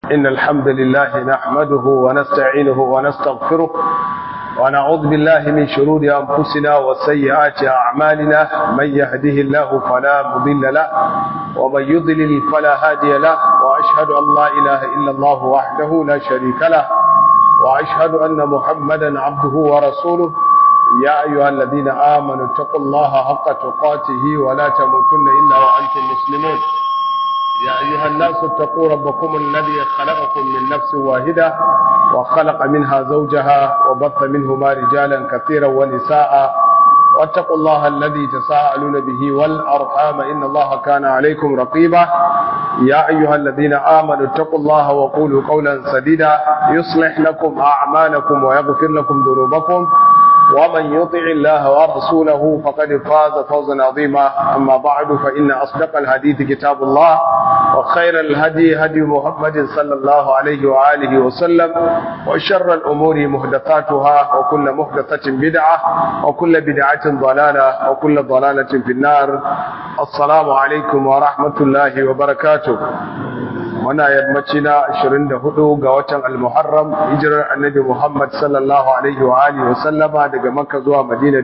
إن الحمد لله نحمده ونستعينه ونستغفره ونعوذ بالله من شرور أنفسنا وسيئات أعمالنا من يهده الله فلا مضل له ومن يضلل فلا هادي له وأشهد أن لا إله إلا الله وحده لا شريك له وأشهد أن محمدا عبده ورسوله يا أيها الذين آمنوا اتقوا الله حق تقاته ولا تموتن إلا وأنتم مسلمون يا أيها الناس اتقوا ربكم الذي خلقكم من نفس واحدة وخلق منها زوجها وبث منهما رجالا كثيرا ونساء واتقوا الله الذي تساءلون به والأرحام إن الله كان عليكم رقيبا يا أيها الذين آمنوا اتقوا الله وقولوا قولا سديدا يصلح لكم أعمالكم ويغفر لكم ذنوبكم ومن يطع الله ورسوله فقد فاز فوزا عظيما أما بعد فإن أصدق الحديث كتاب الله وخير الهدي هدي محمد صلى الله عليه وآله وسلم وشر الأمور محدثاتها وكل محدثة بدعة وكل بدعة ضلالة وكل ضلالة في النار السلام عليكم ورحمة الله وبركاته muna yammaci na 24 ga watan al-Muharram hijirar Annabi Muhammad sallallahu alaihi wa alihi wa sallama daga Makka zuwa Madina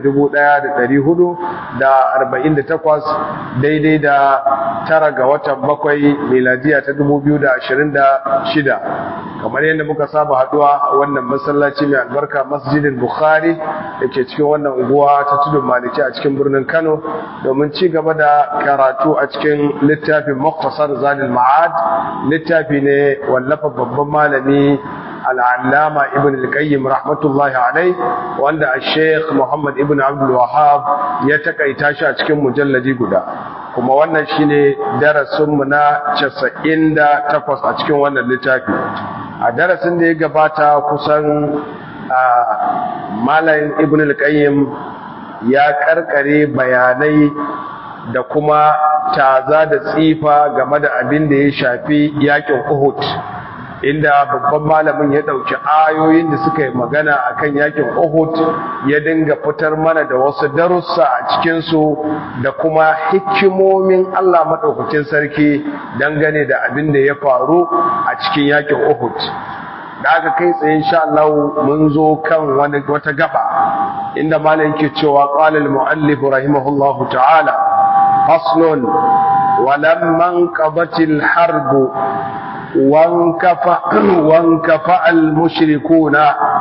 1448 daidai da tara ga watan bakwai miladiya ta 2026 kamar yadda muka saba haduwa a wannan masallaci mai albarka Masjidin Bukhari dake cikin wannan unguwa ta Tudun Maliki a cikin birnin Kano domin ci gaba da karatu a cikin littafin Mukhtasar Zadul Ma'ad littafi ne wallafa babban malami al'allama ibn al-qayyim rahmatullahi alai wanda a sheikh muhammad ibn abdul wahab ya takaita shi a cikin mujalladi guda kuma wannan shine darasinmu na 98 a cikin wannan littafi a darasin da ya gabata kusan malayin ibn al-qayyim ya karkare bayanai da kuma taza da tsifa game da abin da ya shafi yakin Uhud inda babban malamin ya dauki ayoyin da suka yi magana akan yakin Uhud ya dinga fitar mana da wasu darussa a cikin su da kuma hikimomin Allah madaukakin sarki dangane da abin da ya faru a cikin yakin Uhud da aka kai tsaye insha Allah mun zo kan wani wata gaba inda malamin yake cewa qala al-muallif rahimahullahu ta'ala فصل ولما انقضت الحرب وانكفأ, وانكفأ المشركون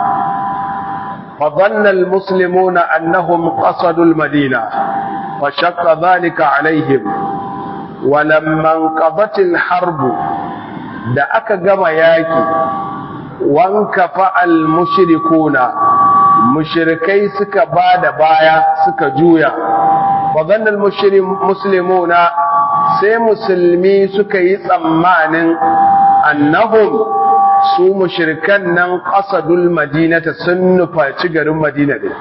فظن المسلمون أنهم قصدوا المدينة فشق ذلك عليهم ولما انقضت الحرب da aka gama yaki wankafa al-mushrikuna mushrikai suka bada baya suka juya وظن المسلمون sai musulmi suka yi tsammanin annahum su mushrikan nan qasadul madinata sun nufaci garin madina din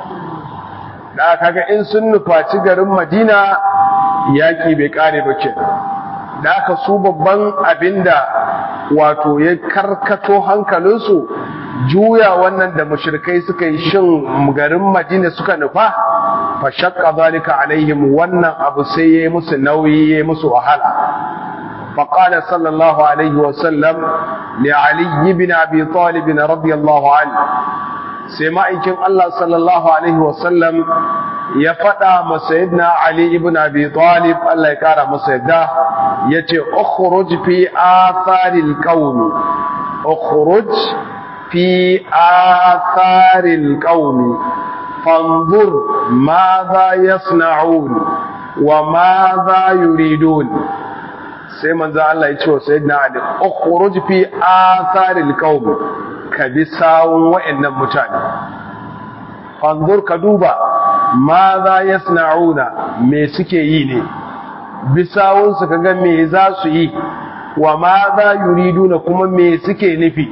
da kaga in sun nufaci garin madina yaki bai kare ba ke da aka su babban abinda wato ya karkato hankalinsu juya wannan da mushrikai suka yi shin garin madina suka nufa fa shaqqa zalika alaihim wannan abu sai yayi musu nauyi yayi musu wahala fa qala sallallahu alaihi wa sallam li ali ibn abi talib radiyallahu anhu sai ma'aikin Allah sallallahu alaihi wa sallam ya fada ma sayyidina ali ibn abi talib Allah ya kara masa yadda yace ukhruj fi atharil qawm ukhruj في آثار القوم فانظر ماذا يصنعون وماذا يريدون sai manzo Allah ya ce wa sayyidina Ali ukhruj fi atharil qaum ka bi sawun wayannan mutane fanzur ka duba ma za yasna'una me suke yi ne bi sawun su kaga me za su yi wa ma za yuriduna kuma me suke nufi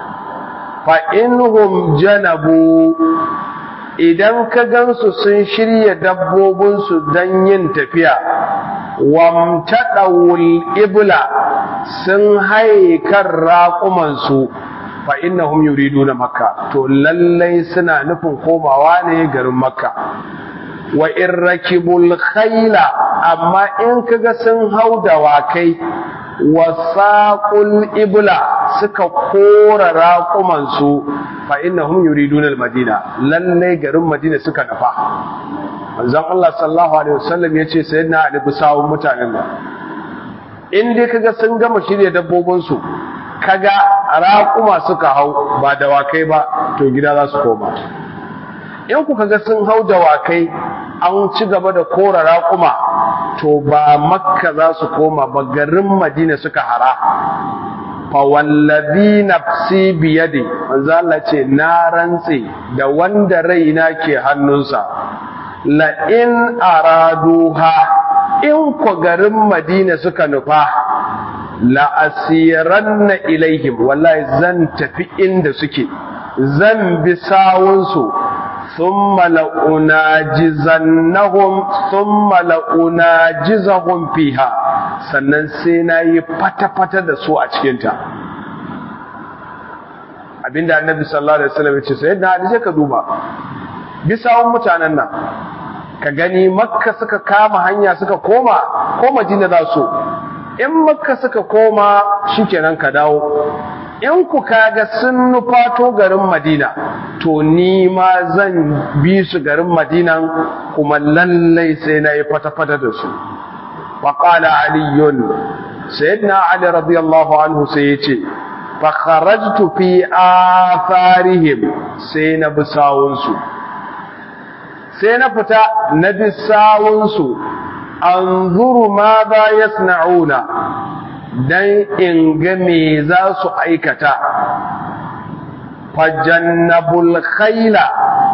fa'inhum janabu idan ka gansu sun shirya dabbobinsu don yin tafiya wamtaɗawul ibla sun haye kan raƙumansu fa'innahum yuridu na makka to lallai suna nufin komawa ne garin makka wa in rakibul khayla amma in kaga sun hau dawakai wasaqul ibla suka kora raƙumansu fa innahum yuriduna al-madina lalle garin madina suka nafa manzon Allah sallallahu alaihi wasallam yace sayyidina Ali bisawun mutanen nan in dai kaga sun gama shirye dabbobin su kaga raƙuma suka hau ba dawakai ba to gida za su koma in ku kaga sun hau dawakai an ci gaba da kora raƙuma to ba makka za su koma ba garin madina suka hara fa wallazi nafsi biyadi manzo Allah ce na rantse da wanda raina ke hannunsa la in araduha in ko garin madina suka nufa la asiranna ilaihim wallahi zan tafi inda suke zan bi sawunsu ثم لأناجزنهم ثم لأناجزهم فيها sannan sai na yi fata-fata da su a cikinta abinda annabi sallallahu alaihi wasallam ya ce sai na hadisi ka duba bisawun mutanen nan ka gani makka suka kama hanya suka koma ko madina za su in makka suka koma shikenan ka dawo in ku kaga sun nufato garin madina to ni ma zan bi su garin madinan kuma lallai sai na yi fata-fata da su waƙala aliyun sayyidina ali radiyallahu anhu sai ya ce fakharajtu fi atharihim sai na bi sawunsu sai na fita na bi sawunsu anzuru ma za yasna'una dan in ga me za su aikata fajannabul khayla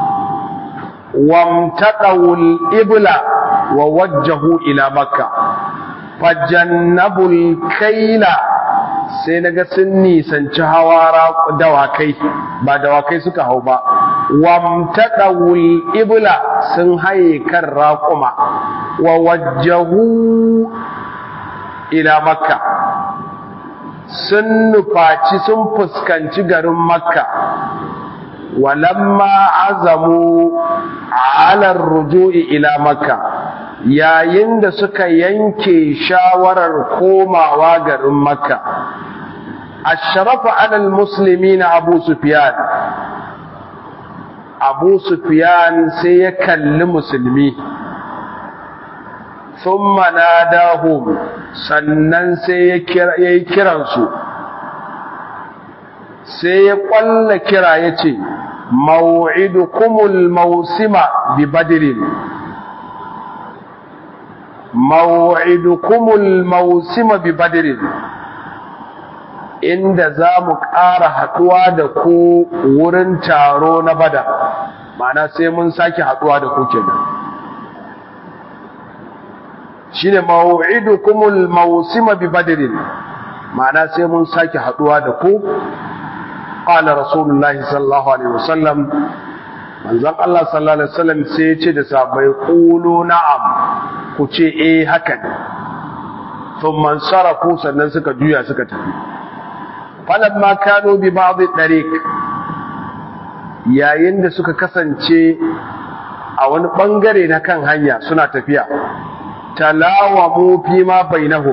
wamtaqawul ibla wa wajjahu ila makka fajannabul khayla sai naga sun nisanci hawara dawakai ba dawakai suka hau ba wamtaqawul ibla sun haye kan raquma wa wajjahu ila makka sun nufaci sun fuskanci garin makka walamma azamu ala ruju'i ila makka yayin da suka yanke shawarar komawa garin makka ashrafa ala almuslimina abu sufyan abu sufyan sai ya kalli musulmi thumma nadahum sannan sai ya yi kiransu sai ya kwalla kira ya ce maw'idukumul mausima bi badirin maw'idukumul mausima bi badirin inda za mu ƙara haɗuwa da ku wurin taro na bada ma'ana sai mun sake haɗuwa da ku kenan shine maw'idukumul mawsima bi badrin ma'ana sai mun sake haduwa da ku qala rasulullahi sallallahu alaihi wasallam manzon Allah sallallahu alaihi wasallam sai ya ce da sahabbai qulu na'am ku ce eh haka ne thumma sarafu sannan suka juya suka tafi falamma kanu bi ba'd tariq yayin da suka kasance a wani bangare na kan hanya suna tafiya talawamu fi ma bainahum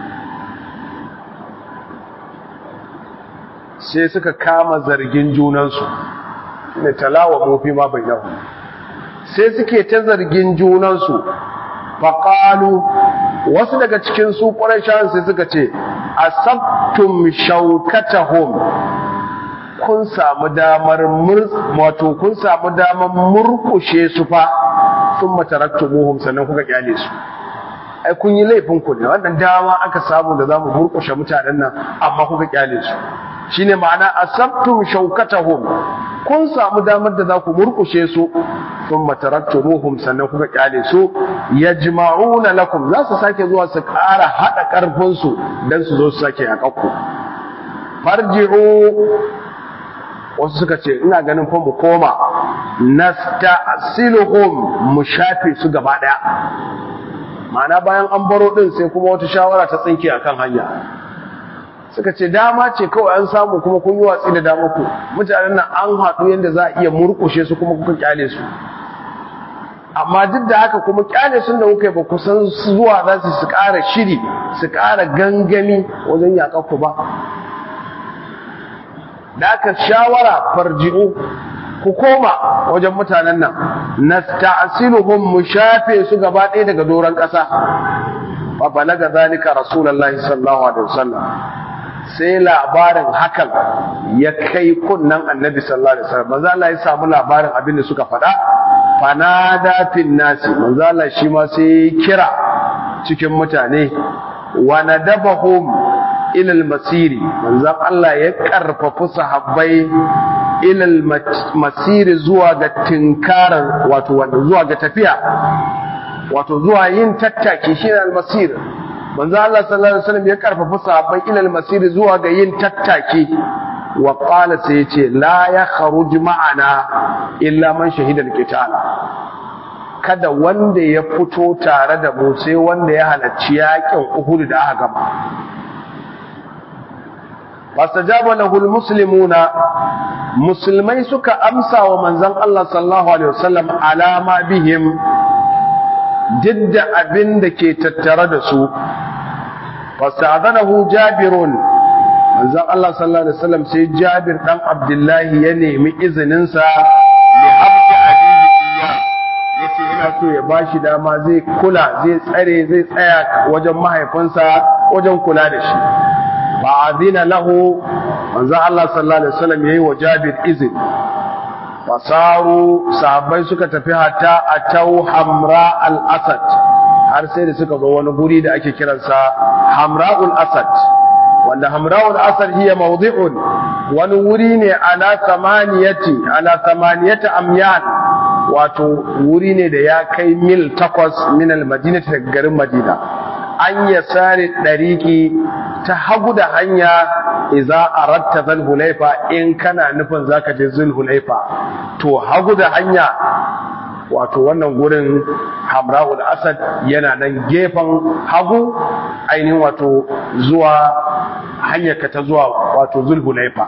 sai suka kama zargin junansu ne talawamu fi ma bainahum sai suke ta zargin junansu faqalu wasu daga cikin su quraishan sai suka ce asabtum shaukatahum kun samu damar wato kun samu damar murkushe su fa sun mataraktumuhum sannan kuka kyale su ai kun yi laifin ku ne wannan dama aka samu da zamu murkushe mutanen nan amma kuka kyale su shine ma'ana asabtum shaukatahum kun samu damar da za ku murkushe su sun mataraktumuhum sannan kuka kyale su yajma'una lakum za su sake zuwa su ƙara haɗa ƙarfin su dan su zo su sake yaƙakku farji'u wasu suka ce ina ganin fa mu koma nasta'siluhum mu shafe su gaba daya ma'ana bayan an baro din sai kuma wata shawara ta tsinke akan hanya suka ce dama ce kawai an samu kuma kun yi watsi da dama ku mutanen nan an haɗu yadda za a iya murƙushe su kuma kuka kyale su amma duk da haka kuma kyale sun da kuka yi ba kusan zuwa za su su ƙara shiri su ƙara gangami wajen yaƙar ku ba da aka shawara farji'u ku koma wajen mutanen nan nasta'siluhum mu shafe su gaba ɗaya daga doron ƙasa fa balaga zalika rasulullahi sallallahu alaihi wasallam sai labarin hakan ya kai kunnan annabi sallallahu alaihi wasallam manzo Allah ya samu labarin abin da suka faɗa fanada fin nasi manzo Allah shi ma sai kira cikin mutane wa nadabahum ila al-masiri manzo Allah ya karfafu sahabbai ila al-masiri zuwa ga tinkarar wato wanda zuwa ga tafiya wato zuwa yin tattaki shine al-masir manzo Allah sallallahu alaihi wasallam ya karfafa sahabbai ila al-masir zuwa ga yin tattaki wa qala sai yace la yakhruj ma'ana illa man shahida al-qital kada wanda ya fito tare da mu sai wanda ya halarci yakin Uhud da aka gama fastajaba lahu al-muslimuna musulmai suka amsa wa manzon Allah sallallahu alaihi wasallam alama bihim didda abin da ke tattare da su fasta'adanahu jabirun manzon Allah sallallahu alaihi wasallam sai Jabir dan Abdullahi ya nemi izinin sa li habti abihi iya yace ina so ya bashi dama zai kula zai tsare zai tsaya wajen mahaifinsa wajen kula da shi ba azina lahu manzon Allah sallallahu alaihi wasallam yayi wa Jabir izini fasaru sahabbai suka tafi hatta a tau hamra al-asad har sai da suka zo wani guri da ake kiransa hamra'ul asad wanda hamra'ul asad hiya mawdi'un wani wuri ne ala samaniyati ala samaniyati amyan wato wuri ne da ya kai mil takwas min al-madinati daga garin madina an yasari dariki ta hagu da hanya iza aratta zal hulaifa in kana nufin zaka je zul hulaifa to hagu da hanya wato wannan gurin hamra'ul asad yana nan gefen hagu ainihin wato zuwa hanyar ka ta zuwa wato zul hulaifa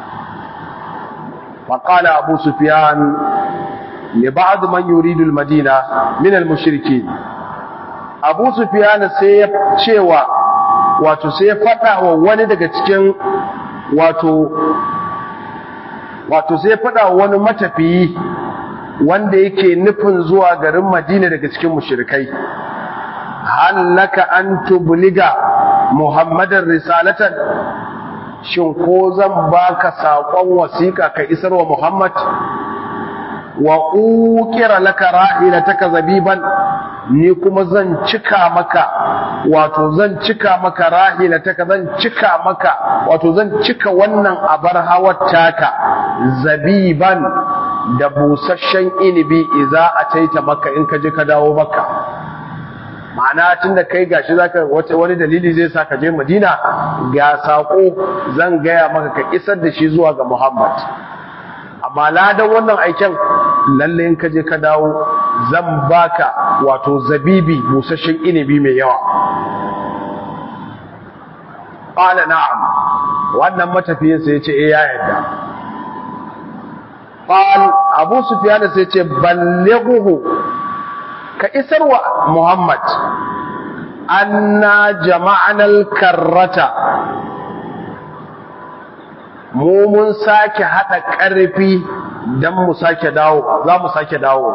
فقال أبو سفيان لبعض من يريد المدينة من المشركين أبو سفيان سيب شيوا wato sai ya faɗa wa wani daga cikin wato wato sai ya faɗa wa wani matafiyi wanda yake nufin zuwa garin Madina daga cikin mushrikai hallaka an tubliga Muhammadin risalatan shin ko zan baka saƙon wasiƙa ka isar wa Muhammad wa uqira laka rahilataka zabiban ni kuma zan cika maka wato zan cika maka rahilataka zan cika maka wato zan cika wannan abar hawar taka zabiban da busasshen inibi idza ataita maka in ka je ka dawo maka ma'ana tunda kai gashi zaka wani dalili zai sa ka je Madina ga sako zan gaya maka ka isar da shi zuwa ga Muhammad amma ladan wannan aiken lalle in ka je ka dawo zan baka wato zabibi busasshen inibi mai yawa qala na'am wannan matafiyin sai yace eh ya yarda qal abu sufyan sai yace ballighu ka isarwa muhammad anna jama'ana al-karrata mu mun sake hada ƙarfi dan mu sake dawo za mu sake dawo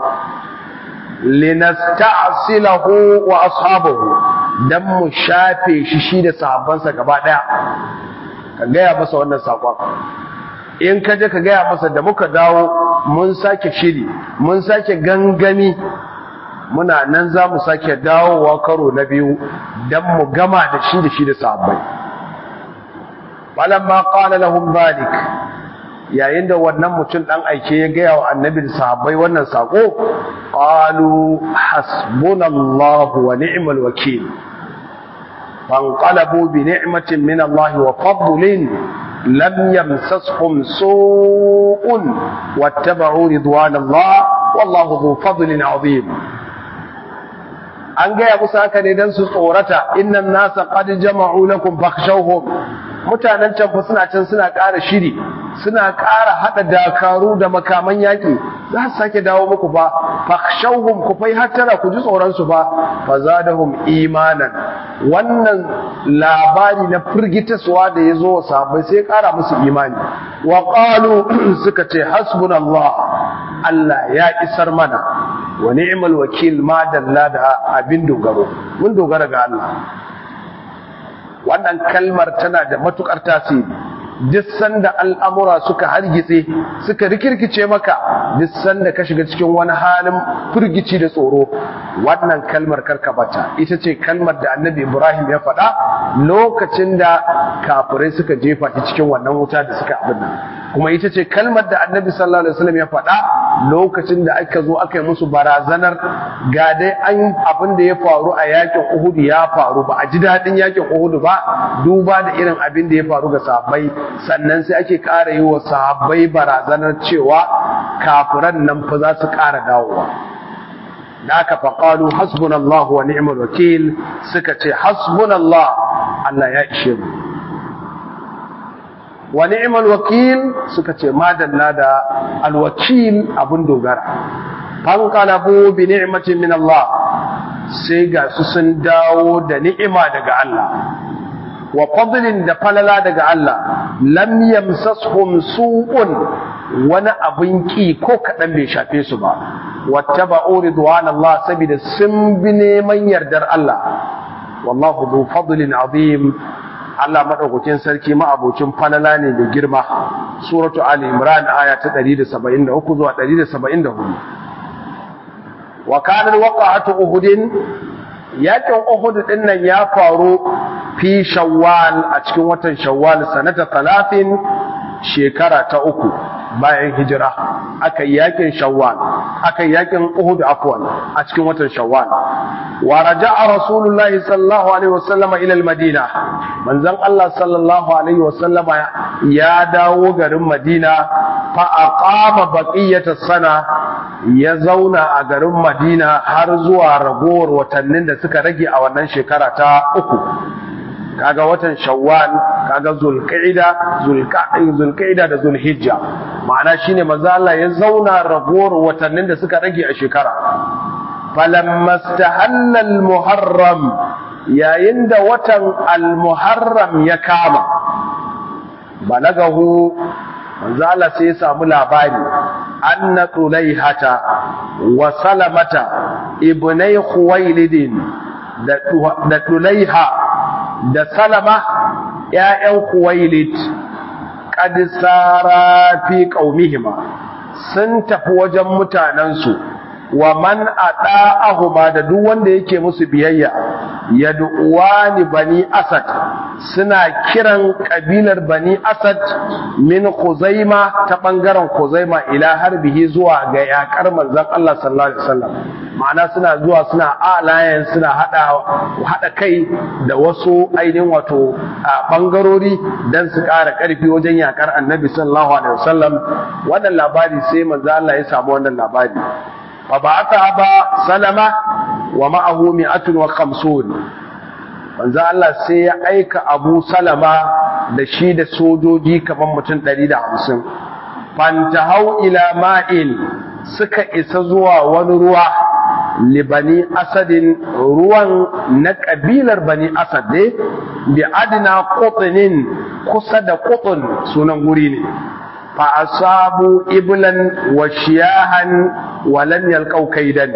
linasta'silahu wa ashabahu dan mu shafe shi shi da sahabbansa gaba daya ka gaya masa wannan sakon in ka je ka gaya masa da muka dawo mun sake shiri mun sake gangami muna nan za mu sake dawowa karo na biyu dan mu gama da shi da shi da sahabbai falamma qala lahum dhalik yayin da wannan mutum dan aike ya gaya wa annabi da sahabbai wannan sako qalu hasbunallahu wa ni'mal wakeel fanqalabu bi ni'matin min Allah wa fadlin lam yamsashum su'un wattaba'u ridwanallah wallahu dhu fadlin 'azim an gaya musu haka ne dan su tsorata innan nasa qad jama'u lakum fakhshawhum mutanen can fa suna can suna ƙara shiri suna ƙara haɗa dakaru da makaman yaƙi za su sake dawo muku fa fakhshawhum ku fai hattara ku ji tsoron su fa fazadahum imanan wannan labari na firgitaswa da yazo wa sahabbai sai kara musu imani wa qalu suka ce hasbunallah Allah ya isar mana wa ni'mal wakil ma dalla da abin dogaro mun dogara ga Allah wannan kalmar tana da matukar tasiri duk sanda al'amura suka hargitse suka rikirkice maka duk sanda ka shiga cikin wani halin firgici da tsoro wannan kalmar karkabata ita ce kalmar da annabi ibrahim ya faɗa lokacin da kafirai suka jefa ta cikin wannan wuta da suka abin nan kuma ita ce kalmar da annabi sallallahu alaihi wasallam ya faɗa lokacin da aka zo aka yi musu barazanar ga dai an abin da ya faru a yakin uhud ya faru ba a ji daɗin yakin uhud ba duba da irin abin da ya faru ga sahabbai sannan sai ake ƙara yi wa sahabbai barazanar cewa kafiran nan fa za su ƙara dawowa da aka faƙalu hasbunallahu wa ni'mal wakil suka ce hasbunallah Allah ya ishe mu wa ni'mal wakil suka ce madalla da alwakil abun dogara fanqalabu bi ni'matin min Allah sai ga su sun dawo da ni'ima daga Allah wa fadlin da falala daga Allah lam yamsashum su'un wani abin ki ko kadan bai shafe su ba wattaba'u ridwanallah saboda sun bi neman yardar Allah wallahu dhu fadlin azim Allah madaukakin sarki ma'abocin falala ne da girma suratu ali imran aya ta 173 zuwa 174 wa kana waqa'atu uhudin yakin uhud din nan ya faru fi shawwal a cikin watan shawwal sanata 30 shekara ta uku bayan hijira aka yi yakin shawwal aka yi yakin uhud afwan a cikin watan shawwal wa raja'a rasulullah sallallahu alaihi wasallam ila al-madina manzon Allah sallallahu alaihi wasallam ya dawo garin madina fa aqama baqiyata sana ya zauna a garin madina har zuwa ragowar watannin da suka rage a wannan shekara ta uku kaga watan shawwal kaga zulqa'ida zulqa'ida da zulhijja ma'ana shine manzo Allah ya zauna ragowar watannin da suka rage a shekara falamma istahalla almuharram yayin da watan almuharram ya kama balagahu manzo Allah sai ya samu labari anna tulaihata wa salamata ibnai khuwailidin da tulaiha da salama ‘ya'yan kuwailit ƙadisara fi ƙaumihima sun tafi wajen mutanensu wa man a ɗa'ahuma da duk wanda yake musu biyayya ya ni bani asad suna kiran ƙabilar bani asad min kuzaima ta ɓangaren kuzaima ila harbihi zuwa ga yaƙar manzan Allah sallallahu Alaihi wasallam ma'ana suna zuwa suna alayen suna haɗa kai da wasu ainihin wato a ɓangarori don su ƙara ƙarfi wajen yaƙar annabi sallallahu Alaihi wasallam wannan labari sai manzan Allah ya samu wannan labari فبعث أبا سلمة ومعه مئة وخمسون manzo Allah sai ya aika Abu Salama da shi da sojoji kaman mutum 150 fantahau ila ma'in suka isa zuwa wani ruwa libani asadin ruwan na kabilar bani asad ne bi adna qutnin kusa da qutn sunan guri ne fa asabu iblan wa shiyahan wa lam yalqau kaidan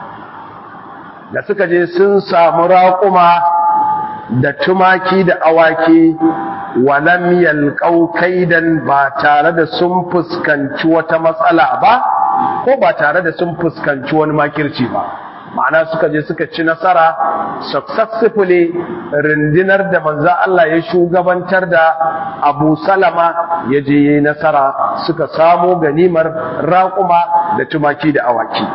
da suka je sun samu raƙuma da tumaki da awaki walam yalqau kaidan ba tare da sun fuskanci wata matsala ba ko ba tare da sun fuskanci wani makirci ba ma'ana suka je suka ci nasara successfully rundunar da manzo Allah ya shugabantar da Abu Salama ya je yi nasara suka samo ganimar raƙuma da tumaki da awaki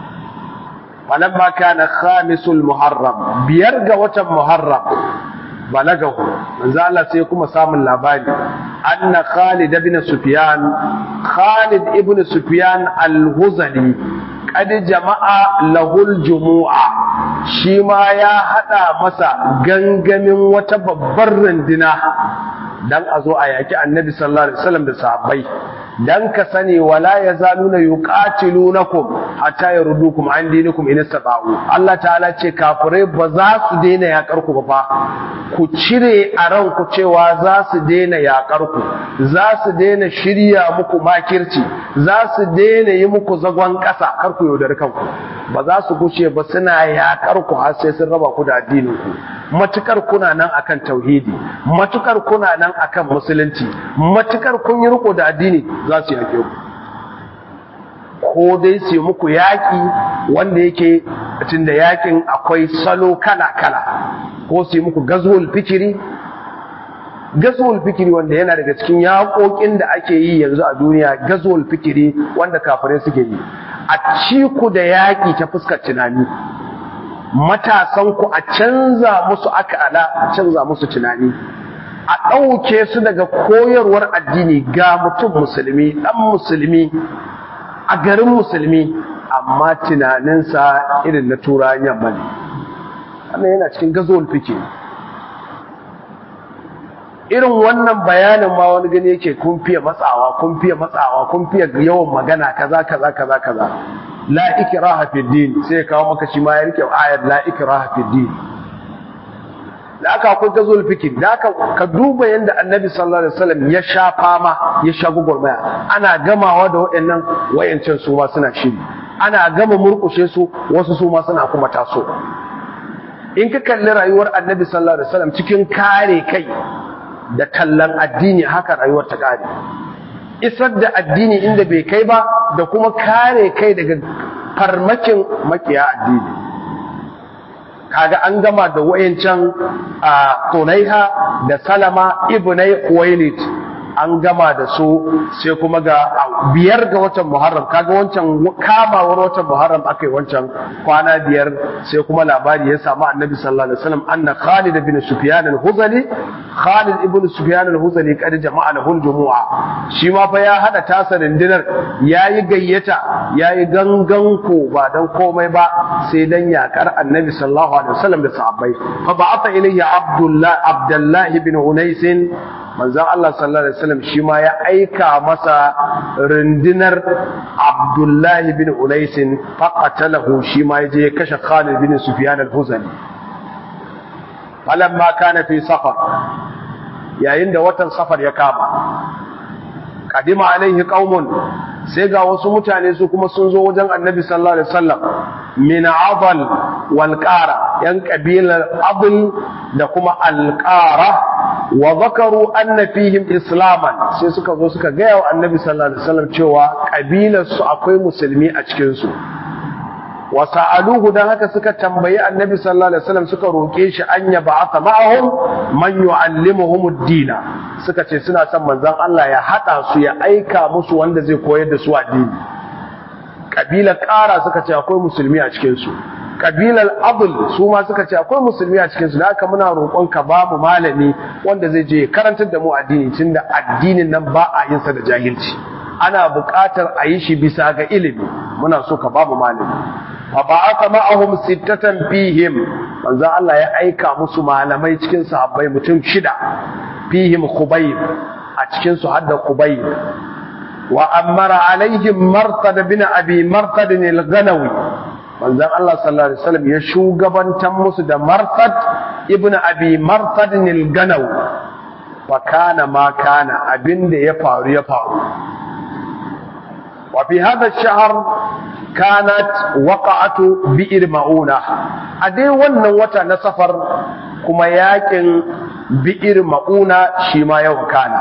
falamma kana khamisul muharram biyar ga watan muharram balagahu manzo Allah sai kuma samun labari anna Khalid ibn Sufyan Khalid ibn Sufyan al-Huzali qad jama'a lahul jumu'a shi ma ya hada masa gangamin wata babbar rundina dan a zo a yaki annabi sallallahu alaihi wasallam da sahabbai dan ka sani wala yazaluna yuqatilunakum hatta yaruddukum an dinikum in istata'u Allah ta'ala ce kafirai ba za su daina yakar ku ba fa ku cire a ranku cewa za su daina yakar ku za su daina shirya muku makirci za su daina yi muku zagon ƙasa kar ku yaudari kanku ba za su guce ba suna yakar ku har sai sun raba ku da addinin ku matukar kuna nan akan tauhidi matukar kuna nan akan musulunci matukar kun yi riko da addini za su yake ku ko dai su yi muku yaƙi wanda yake tun da yaƙin akwai salo kala-kala ko su yi muku gazuwul fikiri gazuwul fikiri wanda yana daga cikin yaƙoƙin da ake yi yanzu a duniya gazuwul fikiri wanda kafirai suke yi a ci ku da yaƙi ta fuskar tunani matasan ku a canza musu akala a canza musu tunani a ɗauke su daga koyarwar addini ga mutum musulmi ɗan musulmi a garin musulmi amma tunaninsa irin na turayen yamma ne wannan yana cikin gazowar fike irin wannan bayanin ma wani gani yake kun fiye matsawa kun fiye matsawa kun fiye yawan magana kaza kaza kaza kaza la ikraha fi din sai ya kawo maka shi ma ya rike ayar la ikraha fi din da aka akwai gazol fikir da aka ka duba yadda annabi sallallahu alaihi wasallam ya sha fama ya sha gugurmaya ana gamawa da waɗannan wayancan su ma suna shiri ana gama murkushe su wasu su ma suna kuma taso in ka kalli rayuwar annabi sallallahu alaihi wasallam cikin kare kai da tallan addini haka rayuwar ta kare isar da addini inda bai kai ba da kuma kare kai daga farmakin makiya addini kaga an gama da wayancan a Tunaiha da Salama ibnai Khuwailid an gama da su sai kuma ga biyar ga watan Muharram kaga wancan kamawar watan Muharram akai wancan kwana biyar sai kuma labari ya samu Annabi sallallahu alaihi wasallam anna Khalid ibn Sufyan al-Huzali Khalid ibn Sufyan al-Huzali kad jama'a lahu al-jumu'a shi ma fa ya hada tasa dindinar yayi gayyata yayi gangan ko ba dan komai ba sai dan yakar Annabi sallallahu alaihi wasallam da sahabbai fa ba'atha ilayhi Abdullah Abdullah ibn Unais manzon Allah sallallahu alaihi wasallam shi ma ya aika masa rundunar Abdullah bin Unais faqatalahu shi ma yaje ya kashe Khalid bin Sufyan al-Huzali falamma kana fi safar yayin da watan safar ya kama kadima alaihi qaumun sai ga wasu mutane su kuma sun zo wajen annabi sallallahu alaihi wasallam min adal wal qara yan kabilar adl da kuma al qara wa zakaru anna fihim islaman sai suka zo suka gaya wa annabi sallallahu alaihi wasallam cewa kabilar su akwai musulmi a cikin su wa sa'aluhu dan haka suka tambayi annabi sallallahu alaihi wasallam suka roke shi an ya ba'atha ma'ahum man yu'allimuhum ad-dina suka ce suna son manzon Allah ya hada su ya aika musu wanda zai koyar da su addini kabilar ƙara suka ce akwai musulmi a cikin su kabilar abul su ma suka ce akwai musulmi a cikinsu da haka muna roƙon ka ba mu malami wanda zai je karantar da mu addini tunda addinin nan ba a yin sa da jahilci ana buƙatar a yi shi bisa ga ilimi muna so ka ba mu malami fa ba'atha ma'ahum sittatan fihim manzo Allah ya aika musu malamai cikin sahabbai mutum shida fihim khubayb a cikin su hadda khubayb wa amara alaihim martad bin abi martad al-ghanawi manzon Allah sallallahu alaihi wasallam ya shugabantan musu da Marfad ibn Abi Marfad al-Ganaw fa kana ma kana abinda ya faru ya faru wa fi hadha ash-shahr kanat waqa'atu bi'r mauna a dai wannan wata na safar kuma yakin bi'r mauna shi ma yau kana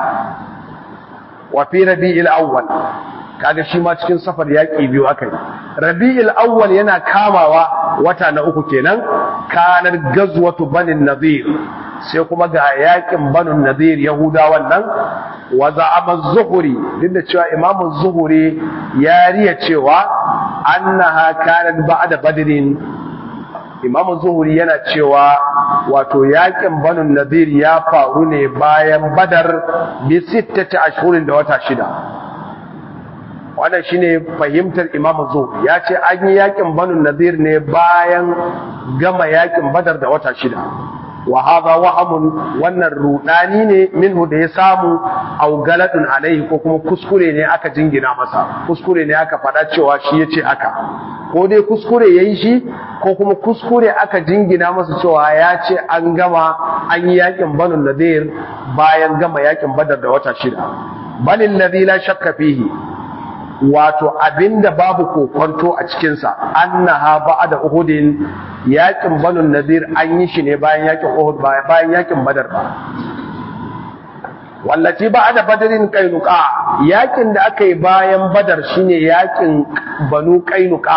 wa fi rabi'il awwal kaga shi ma cikin safar yaƙi biyu aka yi rabi'il awwal yana kamawa wata na uku kenan kanar gazwatu banin nadir sai kuma ga yaƙin banin nadir yahudawan nan wa za'ama zuhuri duk da cewa imamu zuhuri ya riya cewa annaha kanat ba'da badrin imamu zuhuri yana cewa wato yaƙin banin nadir ya faru ne bayan badar bi sittati ashhurin da wata shida wannan shine fahimtar Imam Zuhri ya ce an yi yakin Banu Nadir ne bayan gama yakin Badar da wata shida wa hadha wahamun wannan rudani ne minhu da ya samu au galadun alaihi ko kuma kuskure ne aka jingina masa kuskure ne aka faɗa cewa shi yace aka ko dai kuskure yayi shi ko kuma kuskure aka jingina masa cewa ya ce an gama an yi yakin banu nadir bayan gama yakin badar da wata shida balil ladhi la shakka fihi wato abinda babu kokonto a cikinsa annaha ba'da uhudin yakin banu nadir an yi shi ne bayan yakin uhud bayan yakin badar ba wallaci ba'da badrin qainuqa yakin da aka yi bayan badar shine yakin banu qainuqa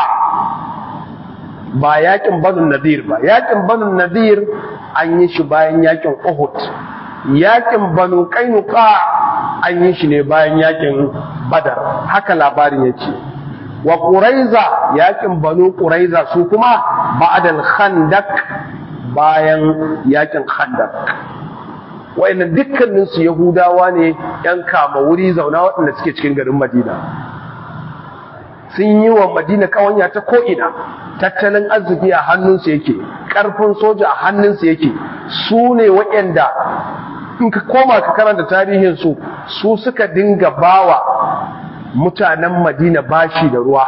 ba yakin banu nadir ba yakin banu nadir an yi shi bayan yakin uhud yakin banu qainuqa an yi shi ne bayan yakin badar haka labarin yake wa quraiza yakin banu quraiza su kuma ba'dal khandaq bayan yakin khandaq wayannan dukkanin su yahudawa ne yan kama wuri zauna waɗanda suke cikin garin madina sun yi wa madina kawanya ta ko'ina tattalin arziki a hannunsu yake ƙarfin soja a hannunsu yake su ne waɗanda in ka koma ka karanta tarihinsu su suka dinga bawa mutanen madina bashi da ruwa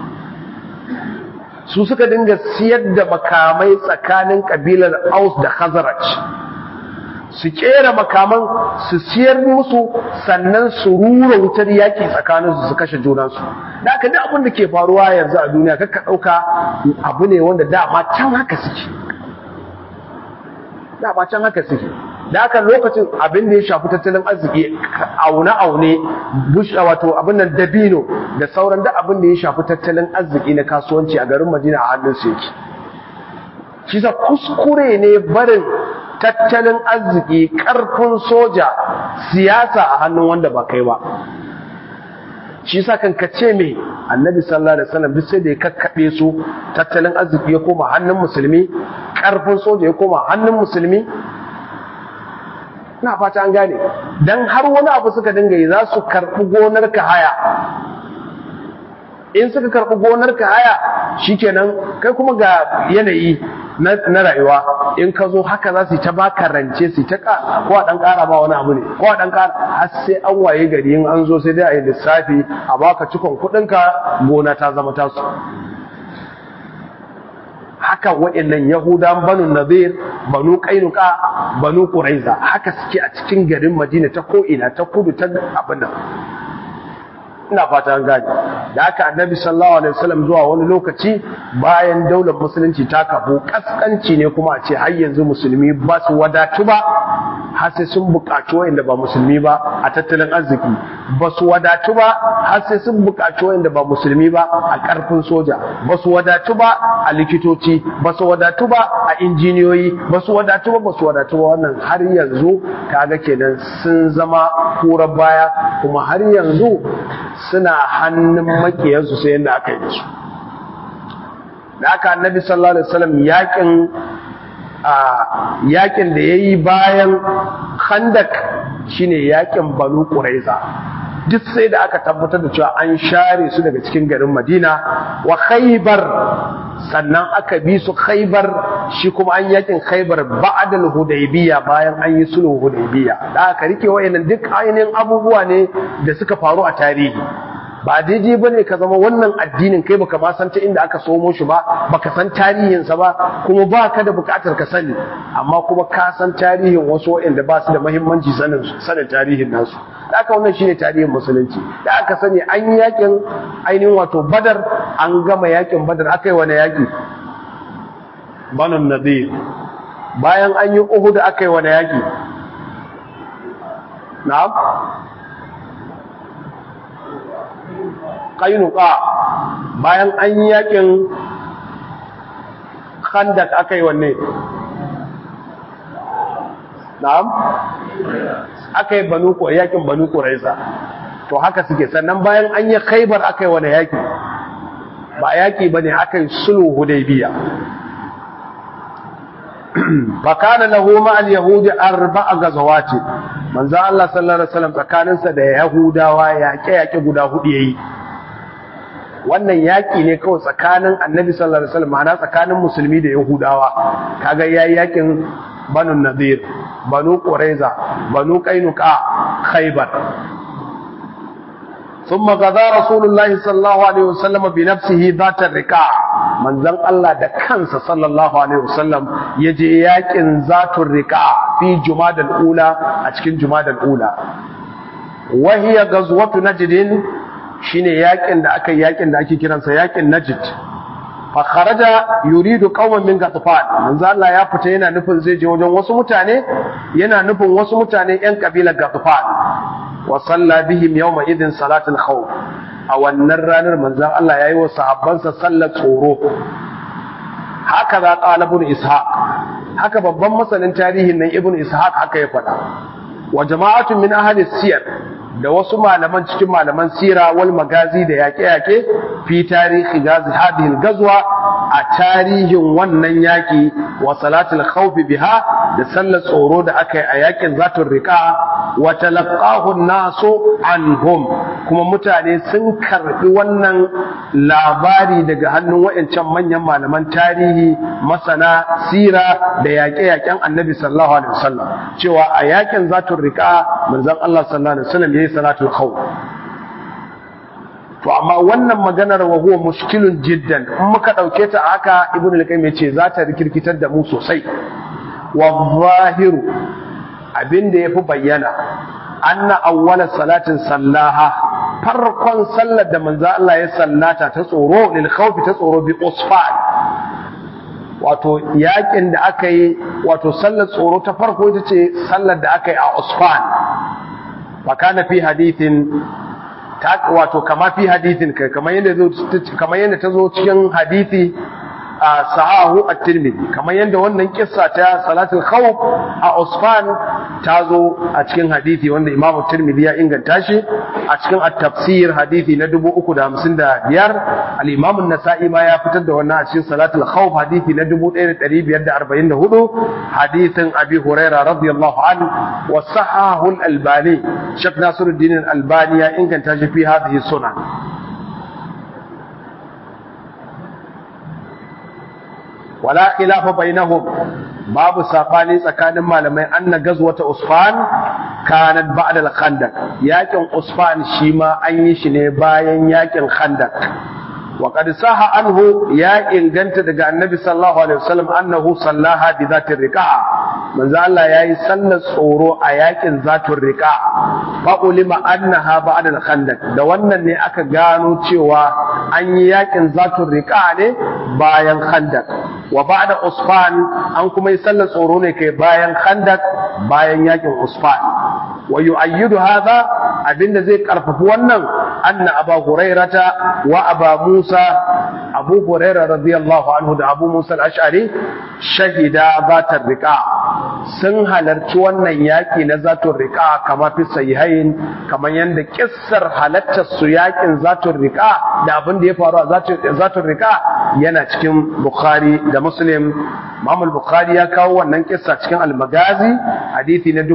su suka dinga siyar da makamai tsakanin kabilar aus da khazaraj su kera makaman su siyar musu sannan su rura wutar yaki tsakaninsu su kashe junansu da aka duk abin da ke faruwa yanzu a duniya kakka ɗauka abu ne wanda dama can haka suke dama can haka suke da haka lokacin abin da ya shafi tattalin arziki aune-aune bush wato abin nan dabino da sauran da abin da ya shafi tattalin arziki na kasuwanci a garin madina a hannun su yake shi sa kuskure ne barin tattalin arziki karfin soja siyasa a hannun wanda ba kai ba shi sa kan kace me annabi sallallahu alaihi wasallam duk sai da ya kakkabe su tattalin arziki ya koma hannun musulmi karfin soja ya koma hannun musulmi na fata an gane dan har wani abu suka dinga yi za su karɓi gonar ka haya in suka karɓi gonar ka haya shikenan kai kuma ga yanayi na rayuwa in ka zo haka za su ta baka rance su ta ko a dan ƙara ba wani abu ne ko a dan ƙara har sai an waye gari in an zo sai dai a yi lissafi a baka cikon kuɗinka gona ta zama tasu haka waɗannan yahudan banu nazir banu kainuka banu quraiza haka suke a cikin garin madina ta ko'ina ta kudu ta abin nan ina fata an gane da haka annabi sallallahu alaihi wasallam zuwa wani lokaci bayan daular musulunci ta kafu kaskanci ne kuma a ce har yanzu musulmi ba su wadatu ba har sai sun buƙaci wanda ba musulmi ba a tattalin arziki ba su wadatu ba har sai sun buƙaci wanda ba musulmi ba a ƙarfin soja ba su wadatu ba a likitoci ba su wadatu ba a injiniyoyi ba su wadatu ba ba su wadatu ba wannan har yanzu kaga kenan sun zama kurar baya kuma har yanzu suna hannun makiyansu sai yadda aka yi da su da aka annabi sallallahu alaihi wasallam yakin a yakin da yayi bayan khandak shine yakin banu quraiza duk sai da aka tabbatar da cewa an share su daga cikin garin madina wa khaybar sannan aka bi su khaybar shi kuma an yakin khaybar ba'dal hudaybiya bayan an yi sulhu hudaybiya da aka rike wayannan duk ainihin abubuwa ne da suka faru a tarihi ba daidai ba ne ka zama wannan addinin kai baka ma san ta inda aka somo shi ba baka san tarihinsa ba kuma ba ka da bukatar ka sani amma kuma ka san tarihin wasu waɗanda ba su da mahimmanci sanin sanin tarihin nasu da aka wannan shine tarihin musulunci da aka sani an yi yakin ainihin wato badar an gama yakin badar aka yi wani yaki banon nadir bayan an yi uhud aka yi wani yaki na'am kainuka bayan an yi yakin khandak aka yi wanne na'am aka yi banu yakin banu quraiza to haka suke sannan bayan an yi khaybar aka yi wani yaki ba yaki bane aka yi sulhu hudaybiya fakana lahu ma al-yahudi arba'a gazawati manzo Allah sallallahu alaihi wasallam tsakaninsa da yahudawa yaƙe yaƙe guda hudu yayi wannan yaƙi ne kawai tsakanin annabi sallallahu alaihi wasallam ma'ana tsakanin musulmi da yahudawa kaga yayi yakin banu nadir banu quraiza banu qainuqa khaybar ثم غزا رسول الله صلى الله عليه وسلم بنفسه ذات الرقاع manzon Allah da kansa sallallahu alaihi wasallam yaje yakin zatur riqa fi jumadal ula a cikin jumadal ula wa hiya ghazwatu najd shine yakin da aka yakin da ake kiransa yakin najd fa kharaja yuridu qauman min ghatfan manzo Allah ya fita yana nufin zai je wajen wasu mutane yana nufin wasu mutane yan kabilar ghatfan wa salla bihim yawma idin salatul khawf a wannan ranar manzon Allah yayi wa sahabbansa sallar tsoro haka za qala ibn ishaq haka babban masanin tarihin nan ibn ishaq haka ya faɗa wa jama'atun min ahli siyar da wasu malaman cikin malaman sira wal magazi da yaƙe-yaƙe fi tarihi gazi hadhihi gazwa a tarihin wannan yaƙi wa salatul khawf biha da sallar tsoro da aka yi a yaƙin zatul riqa wa talaqahu nasu anhum kuma mutane sun karbi wannan labari daga hannun wayancan manyan malaman tarihi masana sira da yaƙe-yaƙen annabi sallallahu alaihi wasallam cewa a yaƙin zatul riqa manzon Allah sallallahu alaihi wasallam yayi salatul khawf to amma wannan maganar wa huwa mushkilun jiddan in muka dauke ta haka ibnu al-qayyim yace za ta rikirkitar da mu sosai wa zahiru abinda yafi bayyana anna awwala salatin sallaha farkon sallar da manzo Allah ya sallata ta tsoro lil khawf ta tsoro bi usfan wato yakin da aka yi wato sallar tsoro ta farko ita ce sallar da aka yi a usfan fakana fi hadithin wato kama fi hadithin kai kamar yadda kamar yadda ta zo cikin hadithi a sahahu at-tirmidhi kamar yadda wannan kissa ta salatul khawf a usfan ta zo a cikin hadithi wanda imam at-tirmidhi ya inganta shi a cikin at-tafsir hadithi na 355 al-imam an-nasa'i ma ya fitar da wannan a cikin salatul khawf hadithi na 1544 hadithin abi hurairah radiyallahu anhu wa sahahu al-albani shak nasiruddin al-albani ya inganta shi fi hadhihi sunan wala khilafa bainahum babu safani tsakanin malamai anna gazwata usfan kanat ba'da al-khandaq yakin usfan shi ma an yi shi ne bayan yakin khandaq wa qad saha anhu ya inganta daga annabi sallallahu alaihi wasallam annahu sallaha bi zati riqa manzo Allah yayi sallar tsoro a yakin zatur riqa fa ulima annaha ba'da al-khandaq da wannan ne aka gano cewa an yi yakin zatur riqa ne bayan khandaq wa ba'da usfan an kuma yi sallar tsoro ne kai bayan khandaq bayan yakin usfan wa yu'ayyidu hadha abinda zai karfafi wannan anna aba hurairata wa aba musa abu hurairah radiyallahu anhu da abu musa al-ash'ari shahida zatar riqa sun halarci wannan yaki na zatur riqa kama fi sahihain kamar yanda kissar halartar su yakin zatur riqa da abin da ya faru a zatur riqa yana cikin bukhari da muslim Imam al-Bukhari ya kawo wannan kissa cikin al-Magazi hadisi na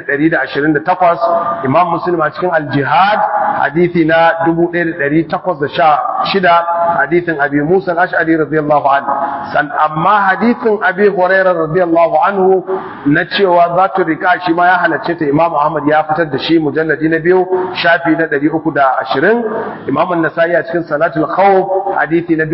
4128 Imam Muslim a cikin al-Jihad hadisi na 1816 hadisin Abi Musa al-Ash'ari radiyallahu anhu san amma hadisin Abi Hurairah radiyallahu anhu na cewa zatu rika shi ma ya halacce ta Imam Ahmad ya fitar da shi mujalladi na biyu shafi na 320 Imam an-Nasa'i a cikin Salatul Khawf hadisi na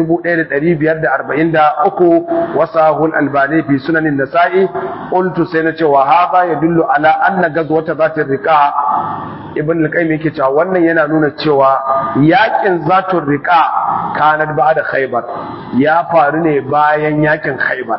1543 wasahul albani fi sunanin nasa'i qultu sai na ce wa hadha yadullu ala anna gazwata zatir riqa ibn al-qayyim yake cewa wannan yana nuna cewa yakin zatur riqa kanat ba'da khaybar ya faru ne bayan yakin khaybar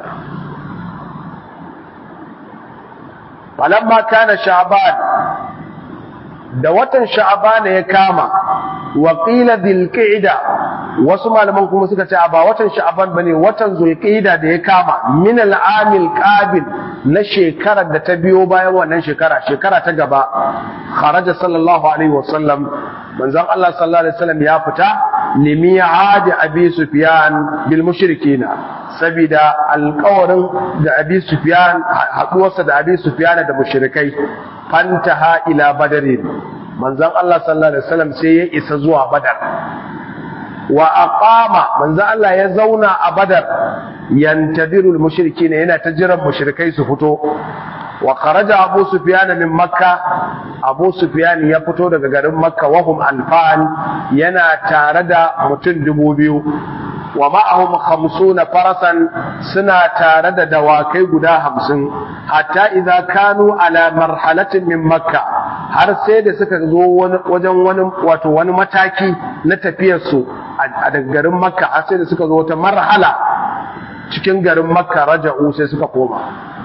falamma kana sha'ban da watan sha'ban ya kama wa qila dhil qa'da wasu malaman kuma suka ce ba watan sha'ban bane watan zulqa'da da ya kama min al-amil qabil na shekarar da ta biyo bayan wannan shekara shekara ta gaba kharaja sallallahu alaihi wasallam manzon Allah sallallahu alaihi wasallam ya fita limi'ad abi sufyan bil mushrikina sabida alƙawarin da abi sufyan haduwarsa da abi sufyan da mushrikai fantaha ila badarin manzon Allah sallallahu alaihi wasallam sai ya isa zuwa badar wa aqama manzo Allah ya zauna a badar yantadiru al-mushrikin yana ta jiran mushrikai su fito wa kharaja abu sufyan min makka abu sufyan ya fito daga garin makka wa hum alfan yana tare da mutum dubu biyu wa ma'ahum khamsuna farasan suna tare da dawakai guda hamsin hatta idza kanu ala marhalatin min makka har sai da suka zo wajen wani wato wani mataki na tafiyar su a daga garin makka har sai da suka zo wata marhala cikin garin makka raja'u sai suka koma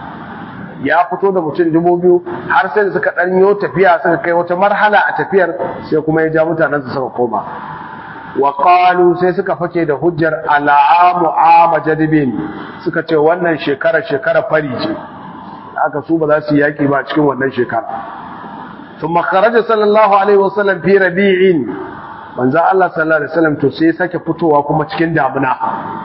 ya fito da mutum dubu biyu har sai da suka ɗanyo tafiya suka kai wata marhala a tafiyar sai kuma ya ja mutanen su suka koma wa qalu sai suka fake da hujjar al'amu ama jadibin suka ce wannan shekara shekara fari ce aka su ba za su yaki ba cikin wannan shekara thumma kharaja sallallahu alaihi wasallam fi rabi'in manzo Allah sallallahu alaihi wasallam to sai sake fitowa kuma cikin damuna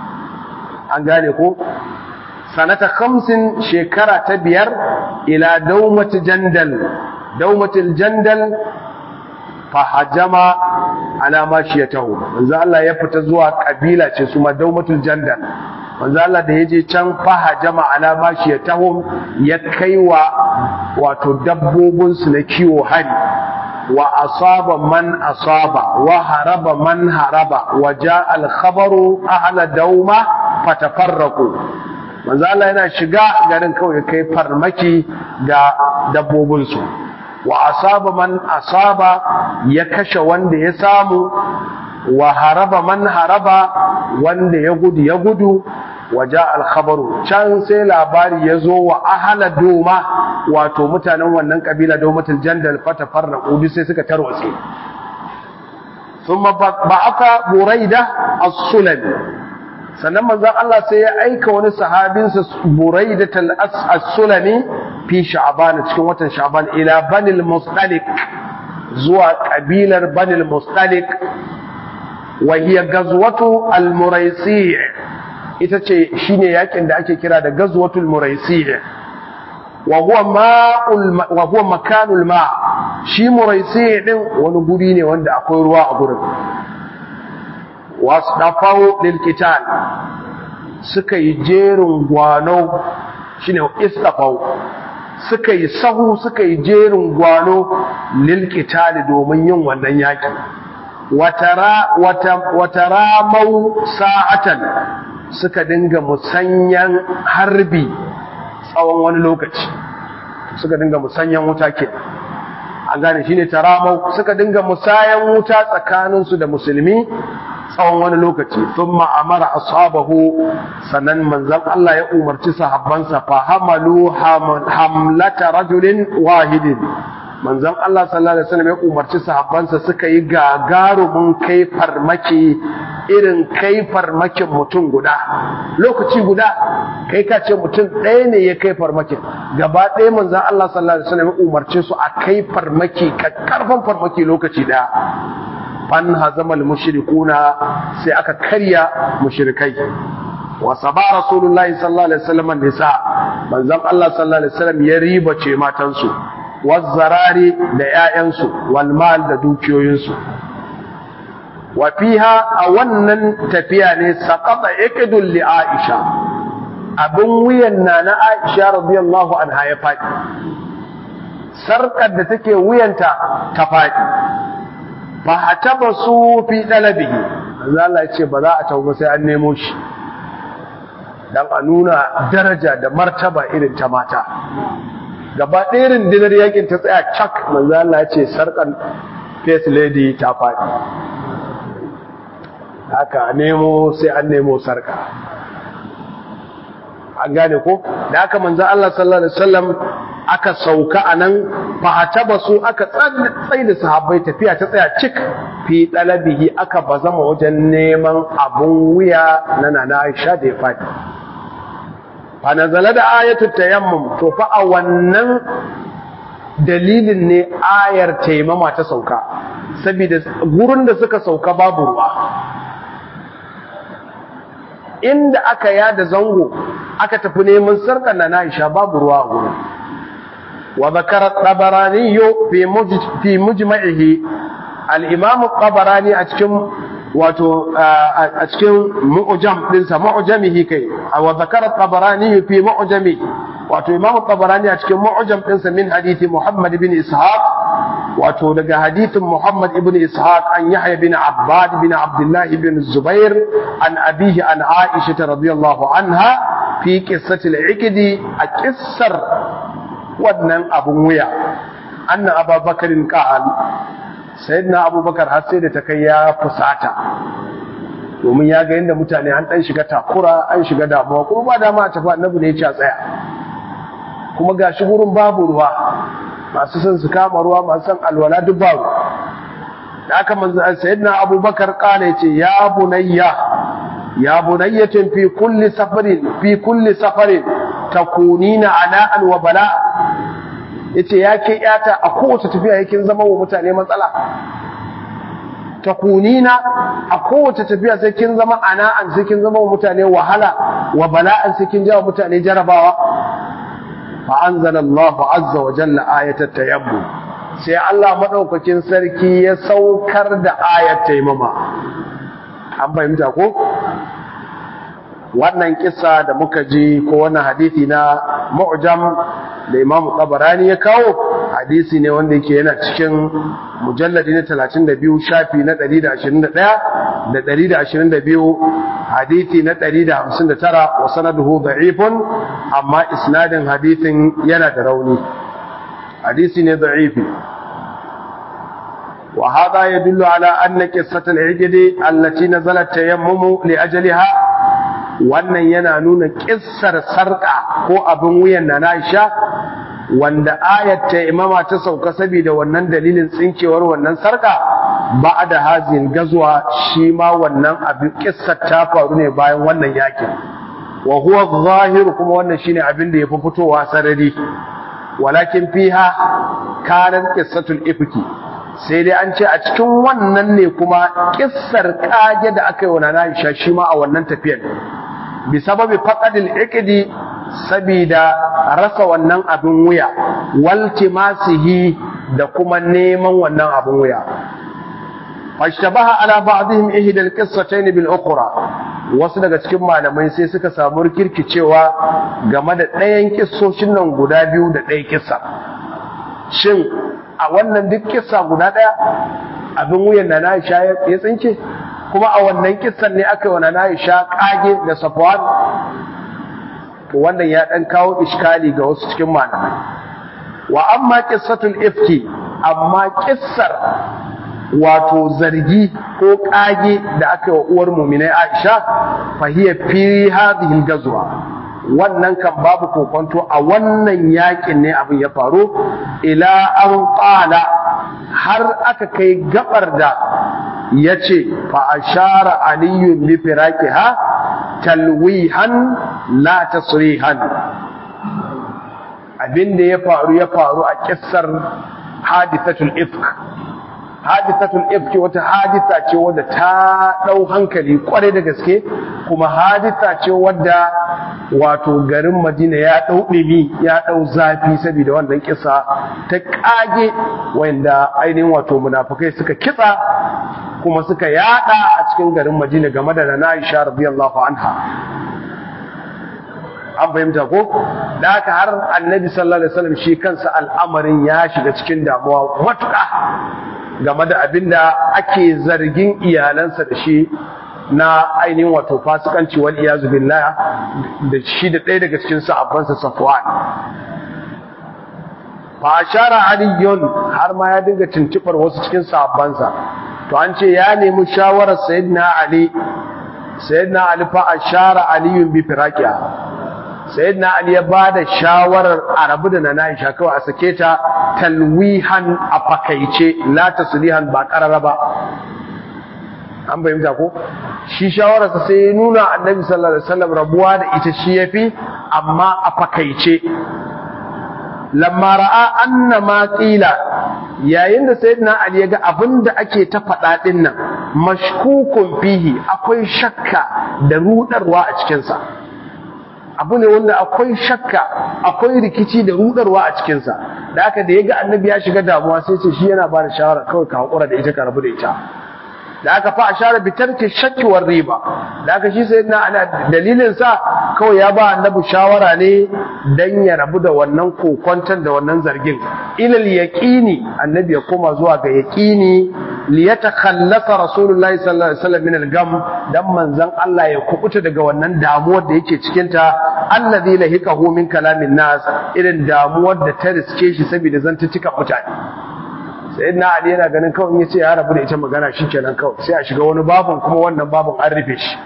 an gane ko sanata khamsin shekara ta biyar ila daumati jandal daumatil jandal fa hajama ala mashiyatahu manzo Allah ya fita zuwa kabila ce su ma daumatul jandal manzo Allah da yaje can fa hajama ala mashiyatahu ya kaiwa wato dabbobin su na kiwo hari wa asaba man asaba wa haraba man haraba wa jaa al khabaru ahla dauma fatafarraqu manzo Allah yana shiga garin kawai kai farmaki ga dabbobinsu wa asaba man asaba ya kashe wanda ya samu wa haraba man haraba wanda ya gudu ya gudu waja alkhabaru can sai labari ya zo wa ahala doma wato mutanen wannan kabila domatul jandal fata farra ubi sai suka tarwatse thumma ba'atha buraida as-sulami sannan manzon Allah sai ya aika wani sahabinsa Buraidat al-Sulami fi Sha'ban cikin watan Sha'ban ila Banil Mustalik zuwa kabilar Banil Mustalik wa hiya gazwatu al-Muraisi ita ce shine yakin da ake kira da gazwatul Muraisi wa huwa ma'ul wa huwa makanul ma shi Muraisi din wani guri ne wanda akwai ruwa a gurin wasdafau lilkital suka yi jerin gwano shine istafau suka yi sahu suka yi jerin gwano lilkital domin yin wannan yaki watara watara mau sa'atan suka dinga musanyan harbi tsawon wani lokaci suka dinga musanyan wuta ke an gane shine taramau suka dinga musayan wuta tsakaninsu da musulmi tsawon wani lokaci sun ma'amara ashabahu sannan manzan Allah ya umarci sahabbansa fa hamalu hamlata rajulin wahidin manzan Allah sallallahu alaihi wasallam ya umarci sahabbansa suka yi gagarumin kai farmaki irin kai farmakin mutum guda lokaci guda kai ka ce mutum ɗaya ne ya kai farmakin gaba ɗaya manzan Allah sallallahu alaihi wasallam ya umarce su a kai farmaki karfan farmaki lokaci ɗaya fan hazamal mushrikuna sai aka karya mushrikai wa saba rasulullahi sallallahu alaihi wasallam nisa manzon Allah sallallahu alaihi wasallam ya ribace matansu wazzarari da ƴaƴansu wal mal da dukiyoyinsu wa fiha a wannan tafiya ne saqata iqdul li aisha abin wuyan na na aisha radiyallahu anha ya faɗi sarkar da take wuyanta ta faɗi fa hataba su fi dalabihi manzo Allah ya ce ba za a tauba sai an nemo shi dan a nuna daraja da martaba irin ta mata gaba ɗaya rundunar yakin ta tsaya cak manzo Allah ya ce sarkan face lady ta faɗi haka nemo sai an nemo sarka an gane ko da haka manzo Allah sallallahu alaihi wasallam aka sauka anan fa ataba su aka tsaye da sahabbai tafiya ta tsaya cik fi dalabihi aka bazama wajen neman abun wuya na nana Aisha da ya fadi fa nazala da ayatul tayammum to fa a wannan dalilin ne ayar taimama ta sauka saboda gurin da suka sauka babu ruwa inda aka yada zango aka tafi neman sarkar na Aisha babu ruwa a gurin wa zakara tabarani fi fi mujma'ihi al-imam tabarani a cikin wato a cikin mu'jam dinsa mu'jamihi kai wa zakara tabarani fi mu'jami wato imam tabarani a cikin mu'jam dinsa min hadisi muhammad ibn ishaq wato daga hadithin muhammad ibn ishaq an yahya bin abbad bin abdullah ibn zubair an abihi an aisha radiyallahu anha fi qissati al-iqdi a qissar wannan abun wuya anna ababakarin qal sayyidina abubakar har sai da ta kai ya fusata domin ya ga yadda mutane an dan shiga takura an shiga damuwa kuma ba dama a tafi annabi ne ya tsaya kuma gashi gurin babu ruwa masu son su kama ruwa masu son alwala duk babu da aka manzo sayyidina abubakar kala yace ya bunayya ya bunayyatin fi kulli safarin fi kulli safarin takunina ana'an wa bala yace ya ke yata a kowace tafiya yakin zama wa mutane matsala takunina a kowace tafiya sai kin zama ana'an sai kin zama wa mutane wahala wa bala'an sai kin jawo mutane jarabawa fa anzalallahu azza wa jalla ayatat tayammum sai Allah madaukakin sarki ya saukar da ayat taimama an fahimta ko wannan kissa da muka ji ko wannan hadisi na mu'jam da Imam Tabarani ya kawo hadisi ne wanda yake yana cikin mujalladi na 32 shafi na 121 da 122 hadisi na 159 wa sanaduhu da'ifun amma isnadin hadisin yana da rauni hadisi ne da'ifi وهذا يدل على أن قصة العجل التي نزل التيمم لأجلها wannan yana nuna kissar sarƙa ko abin wuyan na Aisha wanda ayat ta imama ta sauka saboda wannan dalilin tsinkewar wannan sarƙa ba da hazin gazuwa shi ma wannan abin kissar ta faru ne bayan wannan yakin wa huwa zahir kuma wannan shine abin da yafi fitowa sarari walakin fiha kanan qissatul ifki sai dai an ce a cikin wannan ne kuma kissar kage da aka yi wa Nana Aisha shi ma a wannan tafiyar bi sababi faqadil iqdi sabida rasa wannan abin wuya waltimasihi da kuma neman wannan abin wuya fashtabaha ala ba'dihim ihda alqissatayn bil ukhra wasu daga cikin malamai sai suka samu rikirkicewa game da ɗayan kissoshin nan guda biyu da ɗaya kissa shin a wannan duk kissa guda ɗaya abin wuyan na Aisha ya tsinke kuma a wannan kissan ne aka yi wa na Aisha kage da Safwan to wannan ya dan kawo iskali ga wasu cikin malamai wa amma qissatul ifki amma kissar wato zargi ko kage da aka yi wa uwar mu'minai Aisha fa hiya fi hadhihi al-ghazwa wannan kan babu kokonto a wannan yakin ne abin ya faru ila an qala har aka kai gabar da yace fa ashara aliyun bi firaqiha talwihan la tasrihan abin da ya faru ya faru a kissar hadithatul ifk hadithatul ifk wata haditha ce wadda ta dau hankali kwarai da gaske kuma haditha ce wadda wato garin Madina ya dau dimi ya dau zafi saboda wannan kissa ta kage wanda ainihin wato munafikai suka kitsa kuma suka yada a cikin garin Madina game da Nana Aisha radiyallahu anha an fahimta ko da haka har annabi sallallahu alaihi wasallam shi kansa al'amarin ya shiga cikin damuwa matuƙa game da abinda ake zargin iyalansa da shi na ainihin wato fasikanci wal iyazu billah da shi da ɗaya daga cikin sahabbansa Safwan fa ashara aliyun har ma ya dinga tuntubar wasu cikin sahabbansa to an ce ya nemi shawarar sayyidina ali sayyidina ali fa ashara aliyun bi firaqiha sayyidina ali ya bada shawarar arabu da nana Aisha kawai a sake ta talwihan a fakaice la taslihan ba karara ba an bayyana ko shi shawararsa sai ya nuna annabi sallallahu alaihi wasallam rabuwa da ita shi yafi amma a fakaice lamma ra'a anna ma qila yayin da sayyidina ali ya ga abinda ake ta faɗa din nan mashkukun fihi akwai shakka da rudarwa a cikin sa abu ne wanda akwai shakka akwai rikici da rudarwa a cikin sa da aka da yaga annabi ya shiga damuwa sai ce shi yana ba da shawara kawai ka hakura da ita ka rabu da ita da aka fa ashara bi tarki shakki war riba da aka shi sai na ana dalilin sa kawai ya ba annabi shawara ne dan ya rabu da wannan kokwantan da wannan zargin ilal yaqini annabi ya koma zuwa ga yaqini li yatakhallasa rasulullahi sallallahu alaihi wasallam min al-gam dan manzon Allah ya kubuta daga wannan damuwar da yake cikin ta allazi lahikahu min kalamin nas irin damuwar da ta riske shi saboda zantuttukan mutane sai na ali yana ganin kawai in yace ya rabu da ita magana shikenan kawai sai a shiga wani babun kuma wannan babun an rufe shi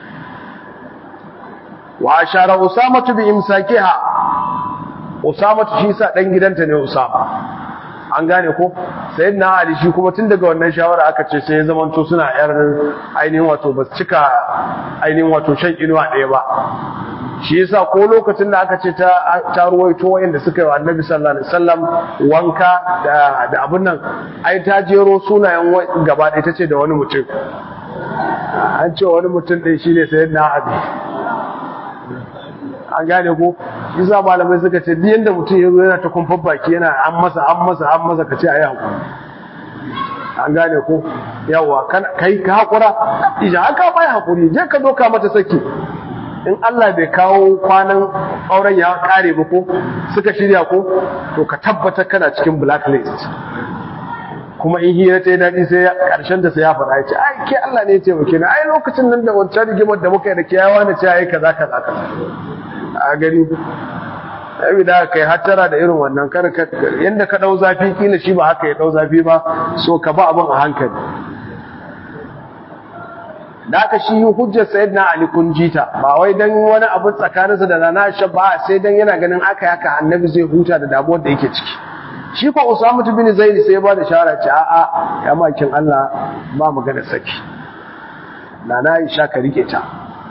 wa ashara usama bi imsakiha usama shi sa dan gidanta ne usama an gane ko sayyidina ali shi kuma tun daga wannan shawara aka ce sai ya zamanto suna yar ainihin wato ba cika ainihin wato shan inuwa ɗaya ba shi yasa ko lokacin da aka ce ta ta ruwaito wayanda suka yi wa annabi sallallahu alaihi wasallam wanka da da abun nan ai ta jero sunayen gaba ɗaya tace da wani mutum an ce wani mutum ɗin shine sayyidina ali an gane ko yasa malamai suka ce duk yanda mutum ya zo yana ta kumfar baki yana an masa an masa an masa ka ce ayi hakuri an gane ko yawa kai ka hakura ija haka bai hakuri je ka doka mata saki in Allah bai kawo kwanan auren ya kare ba ko suka shirya ko to ka tabbata kana cikin blacklist kuma in hira ta yi daɗi sai ƙarshen da sai ya faɗa ya ce ai ke Allah ne ya taimake ni ai lokacin nan da wancan rigimar da muka yi da ke yawa na ce ai kaza kaza kaza a gani sai da kai hattara da irin wannan kar ka yanda ka dau zafi kila shi ba haka ya dau zafi ba so ka ba abin a hankali da aka shi hujjar sayyidina ali kun jita ba wai dan wani abu tsakaninsa da nana aisha ba sai dan yana ganin aka yaka annabi zai huta da damuwar da yake ciki shi ko usama bin zaid sai ya ba da shawara ce a a ya makin Allah ba magana saki nana aisha ka rike ta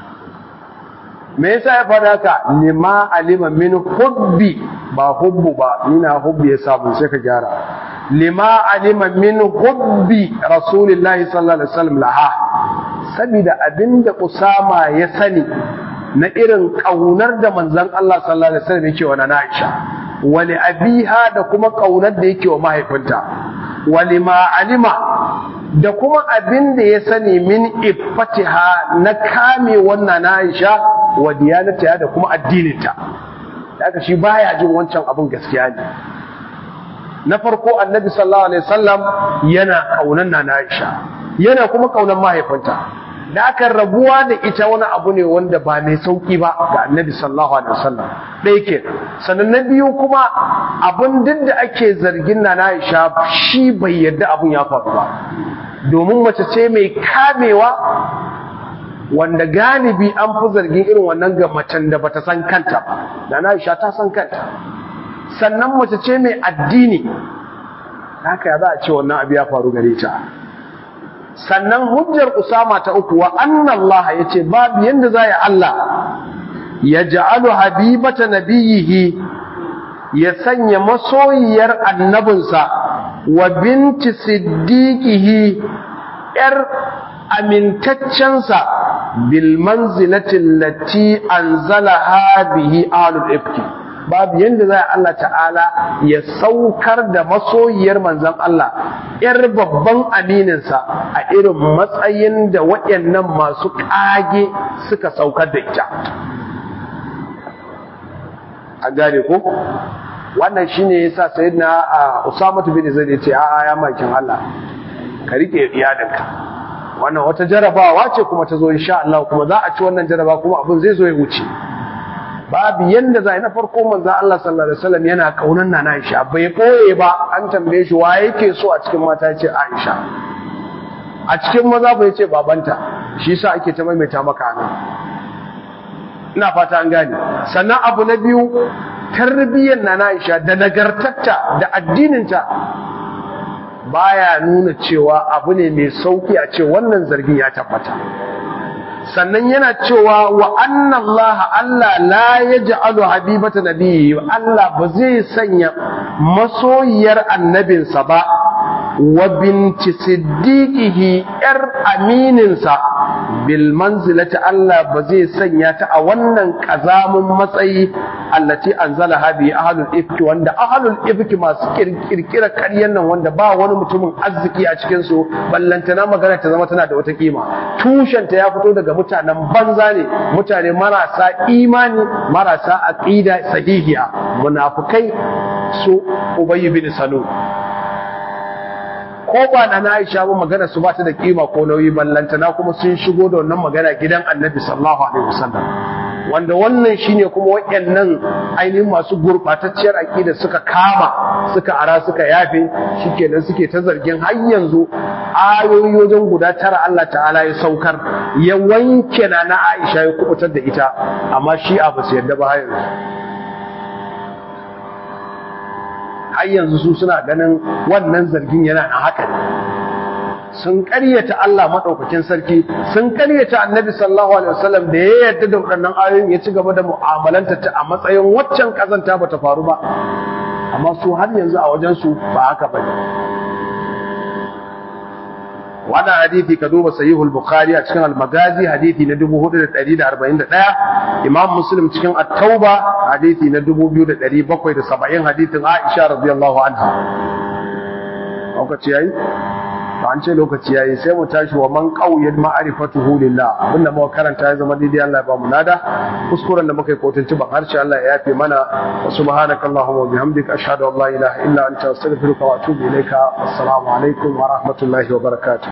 me yasa ya faɗa haka lima alima min hubbi ba hubbu ba nina hubbi ya samu sai ka gyara lima alima min hubbi rasulillahi sallallahu alaihi wasallam laha saboda abinda usama ya sani na irin kaunar da manzon Allah sallallahu alaihi wasallam yake wa Aisha wali abiha da kuma kaunar da yake wa mahaifinta walima alima da kuma abin da ya sani min iffatiha na kame wannan Aisha wa diyanata da kuma addininta daga shi baya jin wancan abin gaskiya ne na farko annabi sallallahu alaihi wasallam yana kaunan na Aisha yana kuma kaunan mahaifinta da aka rabuwa da ita wani abu ne wanda ba mai sauki ba ga annabi sallallahu alaihi wasallam ɗaya ke sannan na biyu kuma abin duk da ake zargin na Aisha shi bai yarda abun ya faru ba domin mace ce mai kamewa wanda galibi an fi zargin irin wannan ga macen da bata san kanta ba da Aisha ta san kanta sannan mace ce mai addini haka ya za a ce wannan abu ya faru gare ta sannan hujjar Usama ta uku wa annallaha yace babu yanda za ya Allah ya ja'alu habibata nabiyihi ya sanya masoyiyar annabinsa wa binti siddiqihi yar amintaccensa bil manzilati allati anzalaha bihi ahlul ifki babu yanda za Allah ta'ala ya saukar da masoyiyar manzon Allah yar babban amininsa a irin matsayin da waɗannan masu ƙage suka saukar da ita a gane ko wannan shine yasa sayyidina Usama bin Zaid ya ce a'a ya makin Allah ka rike iyalinka wannan wata jarabawa ce kuma ta zo insha Allah kuma za a ci wannan jaraba kuma abin zai zo ya wuce babu yanda zai na farko manzo Allah sallallahu alaihi wasallam yana kaunan nana Aisha bai koye ba an tambaye shi wa yake so a cikin mata yace Aisha a cikin maza ba yace babanta shi yasa ake ta maimaita maka nan ina fata an gane sannan abu na biyu tarbiyyar nana Aisha da nagartarta da addininta baya nuna cewa abu ne mai sauki a ce wannan zargin ya tabbata sannan yana cewa wa anna Allah Allah la yaj'alu habibata nabiyyi Allah ba zai sanya masoyiyar annabinsa ba wa binti siddiqihi yar amininsa bil manzilati Allah ba zai sanya ta a wannan kazamin matsayi allati anzalaha bi ahlul ifki wanda ahlul ifki masu kirkira ƙaryan nan wanda ba wani mutumin arziki a cikin su ballantana magana ta zama tana da wata kima tushen ta ya fito daga mutanen banza ne mutane marasa imani marasa aqida sahihiya munafikai su ubayy bin salul ko ba na Aisha ba magana su ba ta da kima ko nauyi ballantana kuma sun shigo da wannan magana gidan Annabi sallallahu alaihi wasallam wanda wannan shine kuma wayannan ainihin masu gurbatacciyar aqida suka kama suka ara suka yafe shikenan suke ta zargin har yanzu ayoyi wajen guda tara Allah ta'ala ya saukar ya wanke na na Aisha ya kubutar da ita amma shi a basu yadda ba yanzu har yanzu su suna ganin wannan zargin yana na haka sun ƙaryata Allah maɗaukakin sarki sun ƙaryata annabi sallallahu alaihi wasallam da ya yarda da waɗannan ayoyin ya ci gaba da mu'amalanta ta a matsayin waccan kazanta bata faru ba amma su har yanzu a wajen su ba haka bane wannan hadisi ka duba sahihul bukhari a cikin al-magazi hadisi na 4141 imam muslim cikin at-tauba hadisi na 2770 hadisin aisha radiyallahu anha lokaci yayi to an ce lokaci yayi sai mu tashi wa man qawiyat ma'rifatuhu lillah abinda muka karanta ya zama daidai Allah ya ba mu nada kuskuren da muka yi kotunci ban harshe Allah ya yafe mana wa subhanakallahumma wa bihamdika ashhadu an la ilaha illa anta astaghfiruka wa atubu ilaika assalamu alaikum wa rahmatullahi wa barakatuh